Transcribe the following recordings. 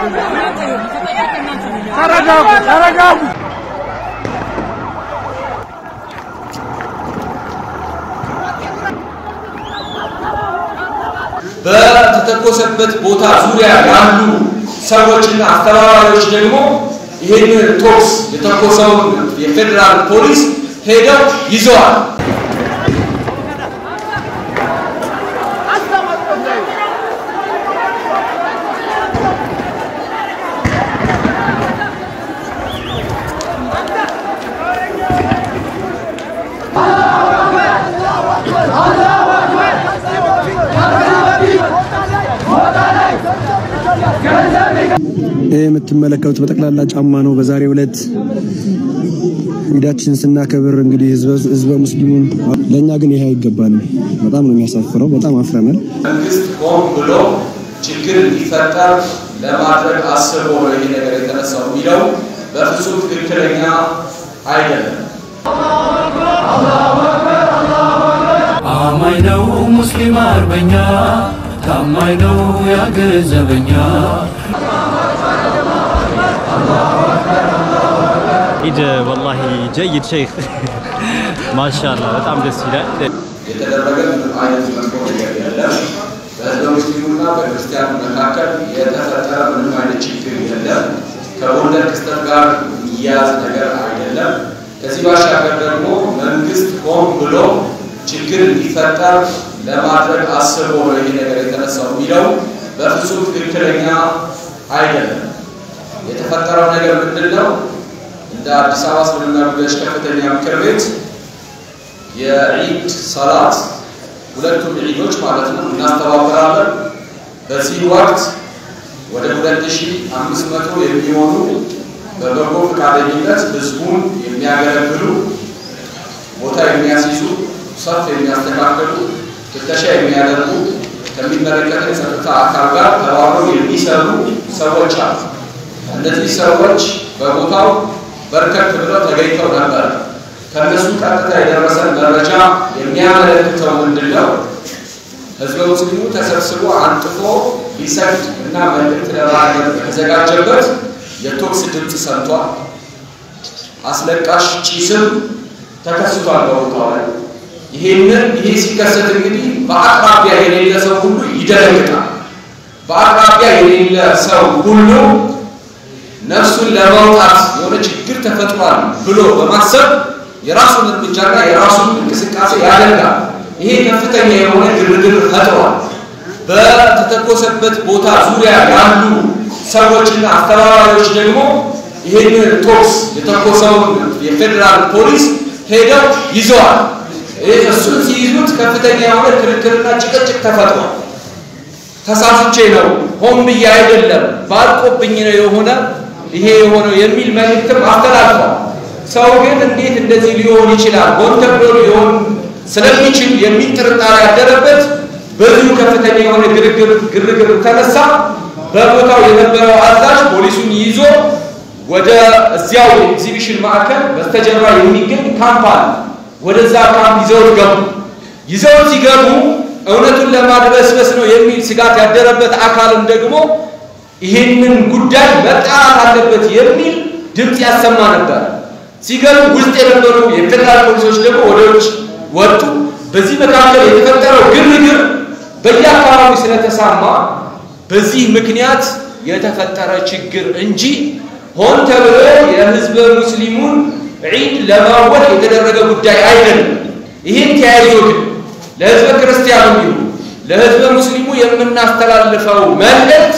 ተረጋጉ፣ ተረጋጉ። በተተኮሰበት ቦታ ዙሪያ ያሉ ሰዎችና አስተባባሪዎች ደግሞ ይህንን ቶክስ የተኮሰውን የፌዴራል ፖሊስ ሄደው ይዘዋል። ይህ የምትመለከቱት በጠቅላላ ጫማ ነው። በዛሬው ዕለት ኢዳችን ስናከብር እንግዲህ ህዝበ ሙስሊሙን ለእኛ ግን ይሄ አይገባንም። በጣም ነው የሚያሳፍረው። በጣም አፍረናል። መንግስት ሆን ብሎ ችግር እንዲፈጠር ለማድረግ አስቦ ነው ይሄ ነገር የተነሳው የሚለው በፍጹም ትክክለኛ አይደለም። አማኝ ነው ሙስሊም አርበኛ ታማኝ ነው ያገር ዘበኛ ኢድ ወላሂ ጀይድ ሸይኽ ማሻአላህ በጣም ደስ ይላል። የተደረገ ምንም አይነት መጥፎ ነገር የለም። በህዝበ ሙስሊሙና በክርስቲያኑ መካከል የተፈጠረ ምንም አይነት ችግር የለም። ከጎንደር ክስተት ጋር የሚያያዝ ነገር አይደለም። ከዚህ ባሻገር ደግሞ መንግስት ሆን ብሎ ችግር እንዲፈጠር ለማድረግ አስቦ ነው ይሄ ነገር የተነሳው የሚለው በፍጹም ትክክለኛ አይደለም። የተፈጠረው ነገር ምንድን ነው? እንደ አዲስ አበባ እስልምና ጉዳዮች ከፍተኛ ምክር ቤት የዒድ ሰላት ሁለቱም ዒዶች ማለት ነው እናስተባብራለን። በዚህ ወቅት ወደ 2500 የሚሆኑ በበጎ ፈቃደኝነት ህዝቡን የሚያገለግሉ ቦታ የሚያስይዙ፣ ሰፍ የሚያስተካክሉ፣ ፍተሻ የሚያደርጉ ከሚመለከተው የጸጥታ አካል ጋር ተባብረው የሚሰሩ ሰዎች አሉ። እነዚህ ሰዎች በቦታው በርከት ብለው ተገኝተው ነበር። ከእነሱ ቀጥታ የደረሰን መረጃ የሚያመለክተው ምንድን ነው? ህዝበ ሙስሊሙ ተሰብስቦ አንጥፎ ሊሰግድ እና መልእክት ለማድረግ በተዘጋጀበት የቶክስ ድምፅ ሰምቷል። አስለቃሽ ጭስም ተከስቷል በቦታው ላይ። ይሄንን ይሄ ሲከሰት እንግዲህ በአቅራቢያ የሌለ ሰው ሁሉ ይደነግጣል። በአቅራቢያ የሌለ ሰው ሁሉ ነፍሱን ለማውጣት የሆነ ችግር ተፈጥሯል ብሎ በማሰብ የራሱን እርምጃና የራሱን እንቅስቃሴ ያደርጋል። ይሄ ከፍተኛ የሆነ ግርግር ፈጥሯል። በተተኮሰበት ቦታ ዙሪያ ያሉ ሰዎችና አስተባባሪዎች ደግሞ ይህንን ቶክስ የተኮሰውን የፌዴራል ፖሊስ ሄደው ይዘዋል። እሱን ሲይዙት ከፍተኛ የሆነ ክርክርና ጭቅጭቅ ተፈጥሯል። ተሳስቼ ነው፣ ሆን ብዬ አይደለም፣ ባልቆብኝ ነው የሆነ ይሄ የሆነው የሚል መልእክትም አስተላልፏል። ሰው ግን እንዴት እንደዚህ ሊሆን ይችላል? ሆን ተብሎ ሊሆን ስለሚችል የሚል ጥርጣሬ ያደረበት በዚሁ ከፍተኛ የሆነ ግርግር ግርግር ተነሳ። በቦታው የነበረው አዛዥ ፖሊሱን ይዞ ወደ እዚያው ኤግዚቢሽን ማዕከል በስተጀርባ የሚገኝ ካምፕ አለ። ወደዛ ካምፕ ይዘውት ገቡ። ይዘውት ሲገቡ እውነቱን ለማድበስበስ ነው የሚል ስጋት ያደረበት አካልም ደግሞ ይህንን ጉዳይ መጣራት አለበት የሚል ድምፅ ያሰማ ነበር። ሲገቡ ውስጥ የነበሩ የፌዴራል ፖሊሶች ደግሞ ወደ ውጭ ወጡ። በዚህ መካከል የተፈጠረው ግርግር በየአካባቢው ስለተሳማ በዚህ ምክንያት የተፈጠረ ችግር እንጂ ሆን ተብሎ የህዝበ ሙስሊሙን ዒድ ለማወቅ የተደረገ ጉዳይ አይደለም። ይህን ተያይዞ ግን ለህዝበ ክርስቲያኑ ይሁን ለህዝበ ሙስሊሙ የምናስተላልፈው መልእክት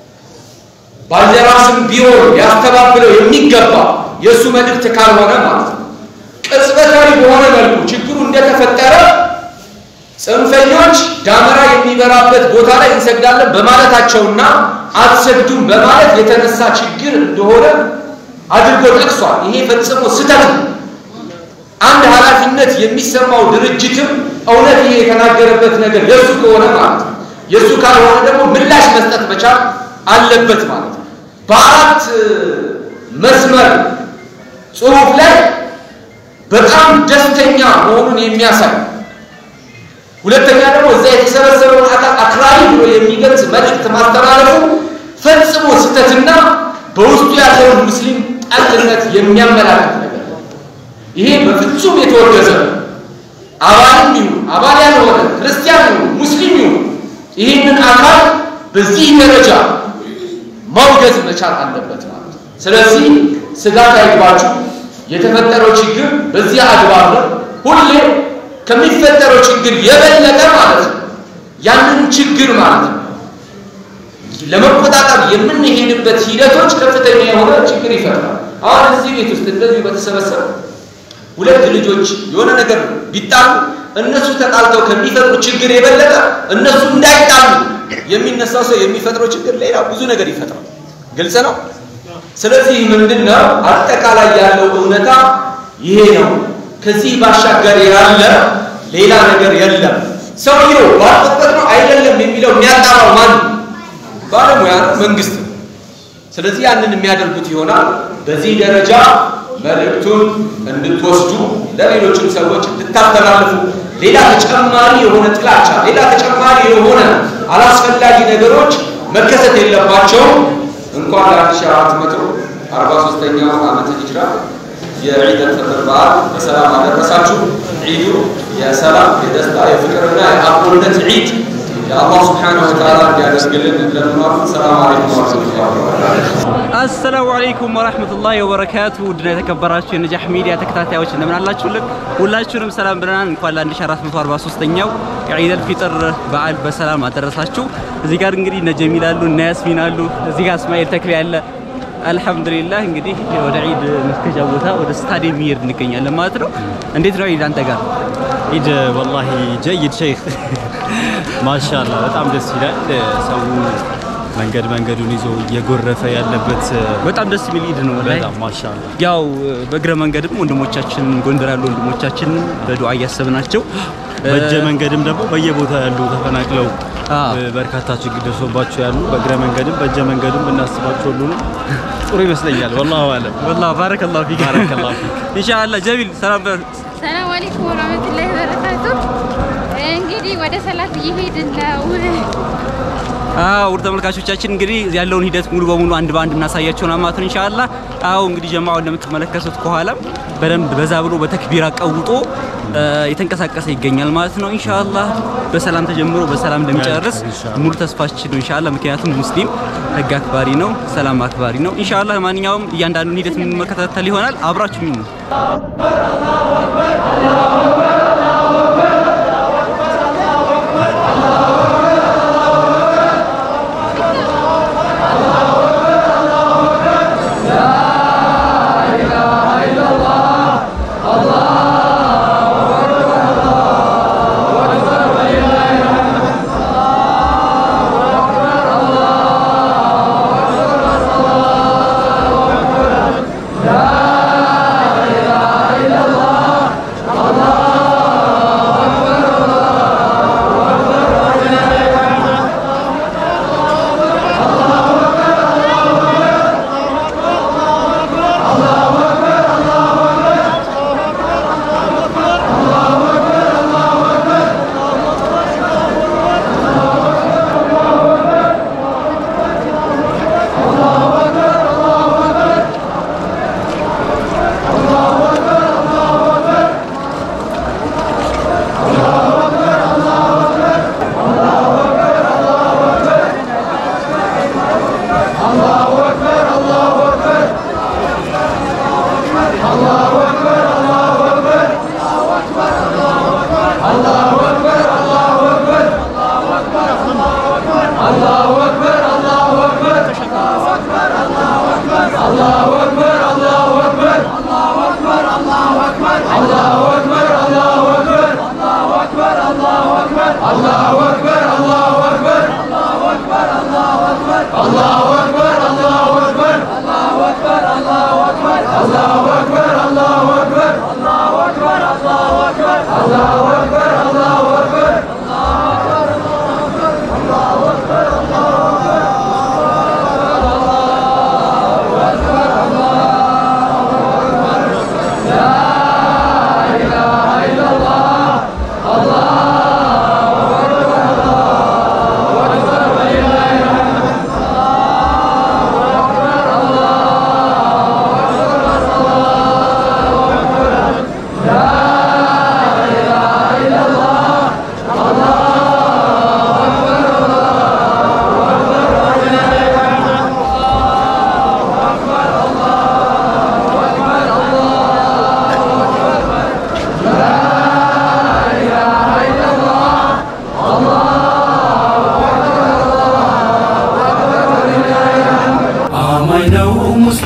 ባልደራስም ቢሆን ሊያስተባብለው የሚገባ የእሱ መልእክት ካልሆነ ማለት ነው። ቅጽበታዊ በሆነ መልኩ ችግሩ እንደተፈጠረ ጽንፈኞች ዳመራ የሚበራበት ቦታ ላይ እንሰግዳለን በማለታቸውና አትሰግዱም በማለት የተነሳ ችግር እንደሆነ አድርጎ ጠቅሷል። ይሄ ፈጽሞ ስህተት ነው። አንድ ኃላፊነት የሚሰማው ድርጅትም እውነት ይሄ የተናገረበት ነገር የእሱ ከሆነ ማለት ነው የእሱ ካልሆነ ደግሞ ምላሽ መስጠት መቻል አለበት ማለት ነው። በአራት መስመር ጽሁፍ ላይ በጣም ደስተኛ መሆኑን የሚያሳይ ሁለተኛ ደግሞ እዛ የተሰበሰበውን አካል አክራሪ ብሎ የሚገልጽ መልእክት ማስተላለፉ ፈጽሞ ስህተትና በውስጡ ያለውን ሙስሊም ጠልነት የሚያመላክት ነገር ነው። ይሄ በፍጹም የተወገዘ ነው። አባልም ይሁን አባል ያልሆነ ክርስቲያን ይሁን ሙስሊም ይሁን ይህንን አካል በዚህ ደረጃ ማውገዝ መቻል አለበት ማለት ነው። ስለዚህ ስጋት አይግባችሁ። የተፈጠረው ችግር በዚህ አግባብ ነው። ሁሌ ከሚፈጠረው ችግር የበለጠ ማለት ነው ያንን ችግር ማለት ነው ለመቆጣጠር የምንሄድበት ሂደቶች ከፍተኛ የሆነ ችግር ይፈጥራል። አሁን እዚህ ቤት ውስጥ እንደዚሁ በተሰበሰበ ሁለት ልጆች የሆነ ነገር ቢጣሉ እነሱ ተጣልተው ከሚፈጥሩ ችግር የበለጠ እነሱ እንዳይጣሉ የሚነሳው ሰው የሚፈጥረው ችግር ሌላ ብዙ ነገር ይፈጥራል። ግልጽ ነው። ስለዚህ ምንድነው አጠቃላይ ያለው እውነታ ይሄ ነው። ከዚህ ባሻገር ያለ ሌላ ነገር የለም። ሰውየው ባለበት ነው አይደለም የሚለው የሚያጣራው ማን ነው? ባለሙያ ነው፣ መንግስት ነው። ስለዚህ ያንን የሚያደርጉት ይሆናል። በዚህ ደረጃ መልእክቱን እንድትወስዱ ለሌሎችም ሰዎች እንድታስተላልፉ ሌላ ተጨማሪ የሆነ ጥላቻ፣ ሌላ ተጨማሪ የሆነ አላስፈላጊ ነገሮች መከሰት የለባቸውም። እንኳን ለ1443ኛው ዓመተ ሂጅራ የዒድ አልፈጥር በዓል በሰላም አደረሳችሁ። ዒዱ የሰላም የደስታ የፍቅርና የአብሮነት ዒድ የአላህ ስብሓነሁ ወተዓላ እንዲያደርግልን ለምኗል። ሰላም አለይኩም ወረሕመቱላሂ ወበረካቱህ። አሰላሙ አለይኩም ወራህመቱላሂ ወበረካቱ ውድና የተከበራችሁ የነጃህ ሚዲያ ተከታታዮች እንደምን አላችሁልን? ሁላችሁንም ሰላም ብለናል። እንኳን ለ1443ኛው የዒደል ፊጥር በዓል በሰላም አደረሳችሁ። እዚህ ጋር እንግዲህ እነ ጀሚል አሉ፣ እነ ያስሚን አሉ፣ እዚህ ጋር እስማኤል ተክሌ አለ። አልሐምዱሊላህ እንግዲህ ወደ ዒድ መስገጃ ቦታ ወደ ስታዲየም እየሄድ እንገኛለን ማለት ነው። እንዴት ነው ዒድ አንተ ጋር? ኢድ ወላሂ ጀይድ ሼክ ማሻላ በጣም ደስ ይላል። ሰው መንገድ መንገዱን ይዞ እየጎረፈ ያለበት በጣም ደስ የሚል ዒድ ነው ወላሂ። በጣም ማሻላ ያው በእግረ መንገድም ወንድሞቻችን ጎንደር ያሉ ወንድሞቻችን በዱዓ እያሰብናቸው በእጀ መንገድም ደግሞ በየቦታው ያሉ ተፈናቅለው አዎ። እ፣ በርካታ ችግር ደርሶባቸው ያሉ በእግረ መንገድም በእጀ መንገድም ብናስባቸው ሁሉንም ጥሩ ይመስለኛል። ወላሁ አለም። ወላሂ ባረከላሁ ፊክ ባረከላሁ ፊክ። ኢንሻአላህ ጀሚል ሰላም በል ሰላም አለይኩም ወራህመቱላሂ ወበረካቱ። እንግዲህ ወደ ሰላት እየሄድን ነው። አዎ ውድ ተመልካቾቻችን እንግዲህ ያለውን ሂደት ሙሉ በሙሉ አንድ በአንድ እናሳያቸው ነው ማለት ነው ኢንሻአላህ። አዎ እንግዲህ ጀማዓው እንደምትመለከቱት ከኋላም በደንብ በዛ ብሎ በተክቢራ ቀውጦ እ፣ የተንቀሳቀሰ ይገኛል ማለት ነው ኢንሻአላህ። በሰላም ተጀምሮ በሰላም እንደሚጨርስ ኢንሻአላህ። ሙሉ ተስፋችን ነው ኢንሻአላህ። ምክንያቱም ሙስሊም ህግ አክባሪ ነው፣ ሰላም አክባሪ ነው ኢንሻአላህ። ማንኛውም እያንዳንዱን ሂደት የምንመከታተል ይሆናል። አብራችሁ ነው لا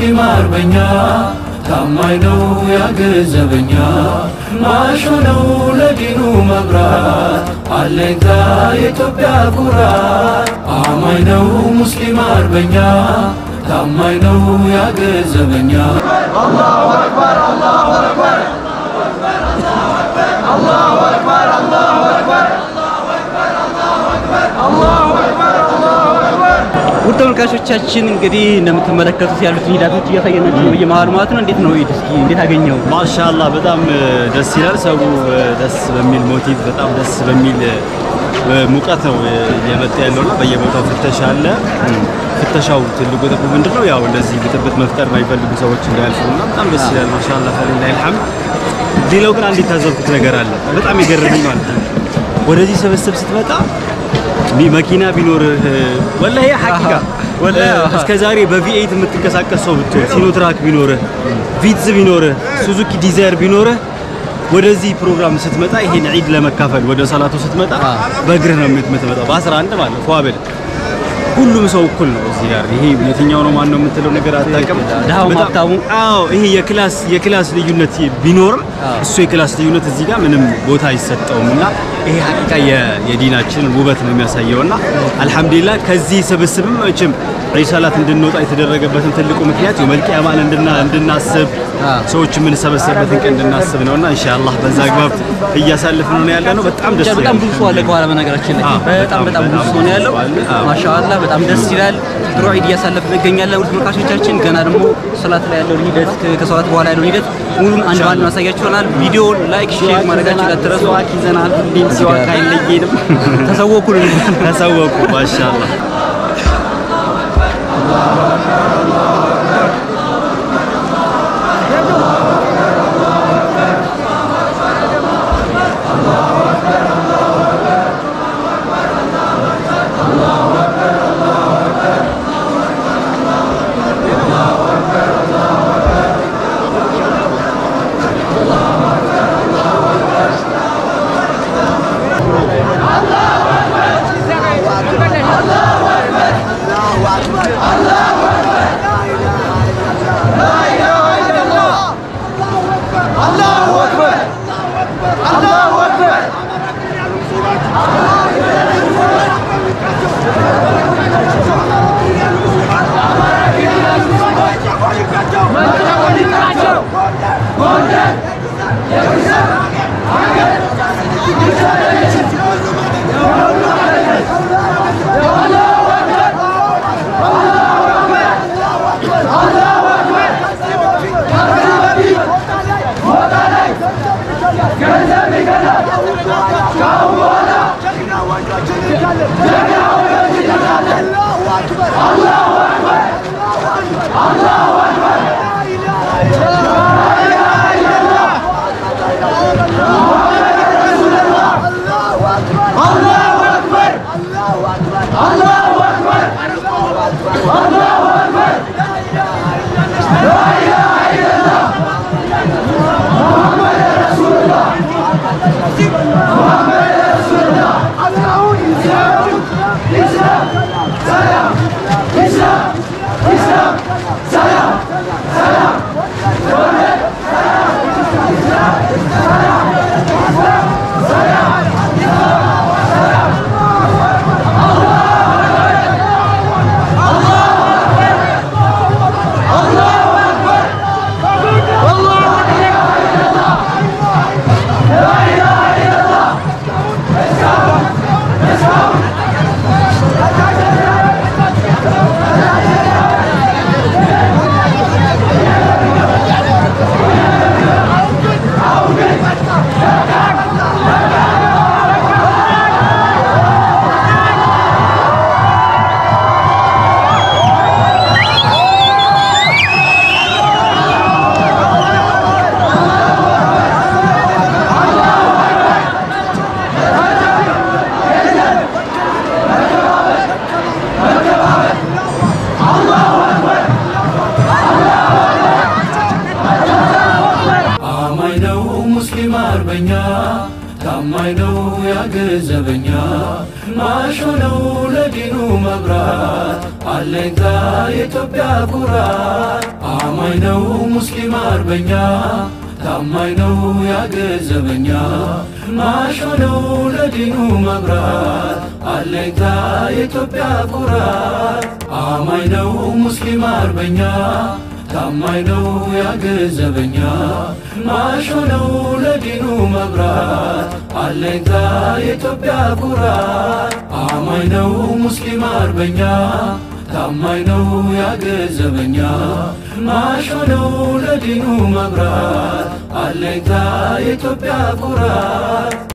ሙስሊም አርበኛ ታማኝ ነው ያገር ዘበኛ ማሾ ነው ለዲኑ መብራት አለኝታ የኢትዮጵያ ኩራት አማኝ ነው ሙስሊም አርበኛ ታማኝ ነው ያገር ዘበኛ ውድ ተመልካቾቻችን እንግዲህ እንደምትመለከቱት ያሉትን ሂዳቶች እያሳየናችሁ ነው በየመሀሉ ማለት ነው። እንዴት ነው ኢድ? እስኪ እንዴት አገኘው? ማሻአላህ በጣም እ፣ ደስ ይላል። ሰው እ፣ ደስ በሚል ሞቲቭ በጣም ደስ በሚል እ፣ ሙቀት ነው እ፣ እየመጣ ያለውና በየቦታው ፍተሻ አለ። ፍተሻው ትልቁ ጥቅሙ ምንድን ነው? ያው እንደዚህ ብጥብጥ መፍጠር የማይፈልጉ ሰዎች እንዳያልፉና በጣም ደስ ይላል። ማሻአላህ ፈሊላሂ አልሐምድ። ሌላው ግን አንድ የታዘብኩት ነገር አለ፣ በጣም የገረመኝ ማለት ነው። ወደዚህ ስብስብ ስትመጣ ሚ- መኪና ቢኖርህ ወላሂ ሐቂቃ ወላሂ እስከ ዛሬ በቪኤት የምትንቀሳቀስ ሰው ብትሆን ሲኖትራክ ቢኖርህ ቪትዝ ቢኖርህ ሱዙኪ ዲዛይር ቢኖርህ ወደዚህ ፕሮግራም ስትመጣ ይሄን ዒድ ለመካፈል ወደ ሰላቱ ስትመጣ በእግርህ ነው የምትመጣው። በ11 ማለት ነው ፏብል ሁሉም ሰው እኩል ነው እዚህ ጋር። ይሄ የትኛው ነው ማን ነው የምትለው ነገር አታውቅም። ድሃው በጣም- ሀብታሙ። አዎ ይሄ የክላስ የክላስ ልዩነት ቢኖርም እሱ የክላስ ልዩነት እዚህ ጋር ምንም ቦታ አይሰጠውም እና ይሄ ሀቂቃ የ- የዲናችን ውበት ነው የሚያሳየው እና አልሐምዱሊላህ ከዚህ ስብስብም መቼም ዒድ ሰላት እንድንወጣ የተደረገበትን ትልቁ ምክንያት የውመል ቂያማን እንድና እንድናስብ ሰዎች የምንሰበሰብበትን ቀን እንድናስብ ነውና ኢንሻአላህ በዛ አግባብ እያሳለፍን ነው ያለ ነው። በጣም ደስ ብቻ በጣም ብዙ ሰው አለ ከኋላ በነገራችን ላይ አዎ፣ በጣም በጣም ብዙ ሰው ነው ያለው። አዎ። ማሻአላህ በጣም ደስ ይላል። ጥሩ ዒድ እያሳለፍን እንገኛለን። ውድ ተመልካቾቻችን ገና ደግሞ ሰላት ላይ ያለውን ሂደት ከ- ከሰላት በኋላ ያለውን ሂደት ሙሉን አንድ ባንድ ማሳያችሁ ይሆናል። ቪዲዮውን ላይክ፣ ሼር ማድረጋችሁ እንዳትረሱ። ሲዋክ ይዘናል። ሁሌም ሲዋክ አይለየንም። ተሰወኩን ተሰወቁ ማሻአላህ አማኝ ነው ሙስሊም አርበኛ ታማኝ ነው ያገር ዘበኛ ማሾ ነው ለዲኑ መብራት አለኝታ የኢትዮጵያ ኩራት አማኝ ነው ሙስሊም አርበኛ ታማኝ ነው ያገዘበኛ ማሾ ነው ለዲኑ መብራት አለኝታ የኢትዮጵያ ኩራት አማኝ ነው ሙስሊም አርበኛ ታማኝ ነው ያገዘበኛ ማሾ ነው ለዲኑ መብራት አለኝታ የኢትዮጵያ ኩራት አማኝ ነው ሙስሊም አርበኛ ታማኝ ነው ያገዘበኛ ማሾ ነው ለዲኑ መብራት አለኝታ የኢትዮጵያ ኩራት